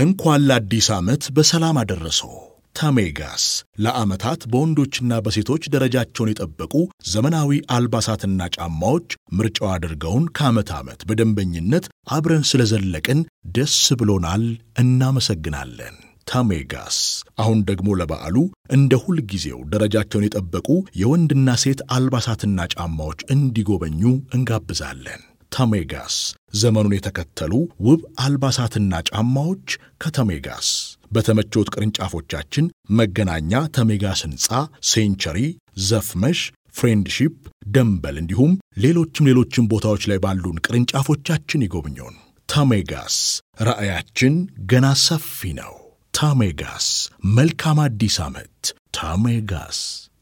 እንኳን ለአዲስ ዓመት በሰላም አደረሰው። ታሜጋስ ለዓመታት በወንዶችና በሴቶች ደረጃቸውን የጠበቁ ዘመናዊ አልባሳትና ጫማዎች ምርጫው አድርገውን ከዓመት ዓመት በደንበኝነት አብረን ስለዘለቅን ደስ ብሎናል። እናመሰግናለን። ታሜጋስ አሁን ደግሞ ለበዓሉ እንደ ሁል ጊዜው ደረጃቸውን የጠበቁ የወንድና ሴት አልባሳትና ጫማዎች እንዲጎበኙ እንጋብዛለን። ታሜጋስ ዘመኑን የተከተሉ ውብ አልባሳትና ጫማዎች ከተሜጋስ በተመቾት ቅርንጫፎቻችን መገናኛ ተሜጋስ ሕንፃ፣ ሴንቸሪ፣ ዘፍመሽ፣ ፍሬንድሺፕ፣ ደንበል እንዲሁም ሌሎችም ሌሎችም ቦታዎች ላይ ባሉን ቅርንጫፎቻችን ይጎብኙን። ታሜጋስ ራዕያችን ገና ሰፊ ነው። ታሜጋስ መልካም አዲስ ዓመት። ታሜጋስ